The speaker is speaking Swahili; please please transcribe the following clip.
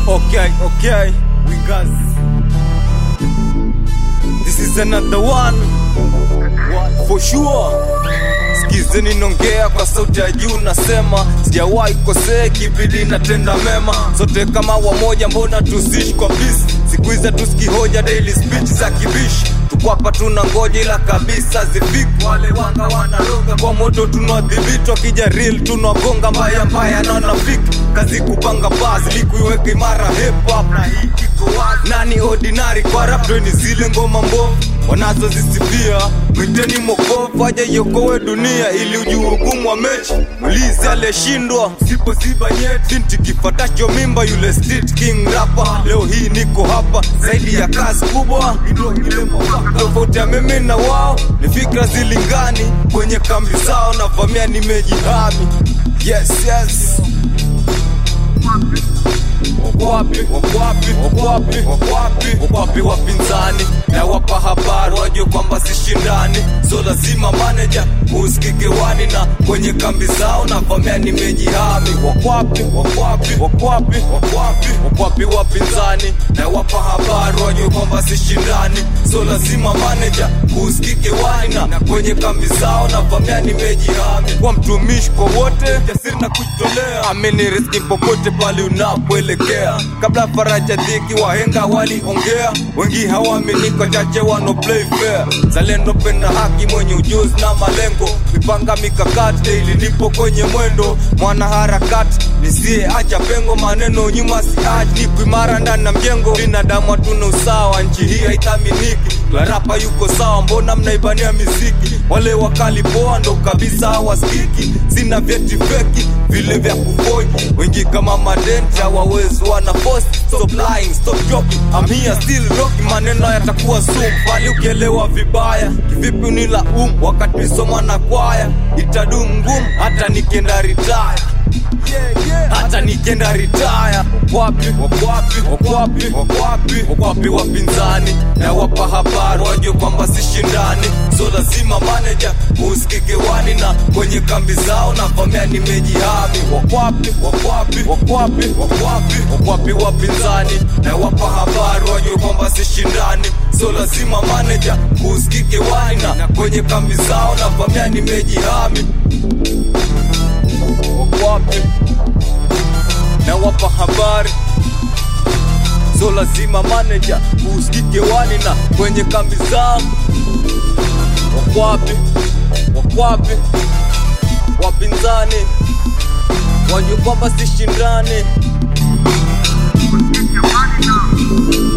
Okay, okay, we got this is another one for sure. Skizeni nongea kwa sauti ya juu, nasema sijawahi kosea, kibidi natenda mema, sote kama wamoja, mbona tusishi kwa peace? Siku hizi tuski hoja daily speech za kibishi, tuko hapa tuna ngoja, ila kabisa zifiki. Wale wanga wanaroga kwa moto, tunawadhibiti, wakija real tunagonga mbaya mbaya na wanafiki kazi kupanga basi likuiweka imara hip hop na hii iko wazi. Nani ordinary kwa rap ni zile ngoma mbovu wanazozisifia mwiteni mokovu aje iokowe dunia ili ujue ugumu wa mechi ulizi aliyeshindwa sipoziba nyeti binti kifatacho mimba yule street king rapa leo hii niko hapa zaidi ya kazi kubwa tofauti ya mimi na wao ni fikra zilingani kwenye kambi zao navamia nimejihami yes yes wakwapi wakwapi wakwapi wakwapi wakwapi wapinzani na wapa habari wajue kwamba sishindani so lazima manaja usikike wani na kwenye kambi zao na vamia nimejihami wakwapi wakwapi wakwapi wakwapi wakwapi wapinzani na wapa habari wajue kwamba sishindani so lazima manaja usikike wani na kwenye kambi zao na vamia nimejihami kwa mtumishi kwa wote jasiri na kujitolea amini riski popote pale unapoelekea kabla faraja dhiki wahenga waliongea wengi hawaamini chache wano play fair zalendo penda haki mwenye ujuzi na malengo mipanga mikakati daily nipo kwenye mwendo mwana harakati nisiye acha pengo maneno nyuma siachi niko imara ndani na mjengo binadamu hatuna usawa nchi hii haithaminiki larapa yuko sawa mbona mnaibania miziki wale wakali poa ndo kabisa hawasikiki sina vyeti feki vile vya kufoji wengi kama madenti hawawezi wana post stop lying stop joking I'm here still rocking maneno yatakuwa sumu bali ukielewa vibaya kivipi unila um wakati nisoma na kwaya itadumu ngumu hata nikienda retire yeah, yeah. hata nikienda ritaya wakwapi wakwapi wakwapi wakwapi wakwapi wapinzani na wapa habari wajue kwamba sishindani so lazima manaja usikike wani na kwenye kambi zao na vamia nimejihami wakwapi wakwapi wakwapi wakwapi wakwapi wapinzani na wapa habari wajue kwamba sishindani so lazima manaja usikike wani na kwenye kambi zao na vamia nimejihami wakwapi na wapa habari so lazima manaja usikike wani na kwenye kambi zao wakwapi wakwapi wapinzani wajue kwamba sishindani Usikike wani na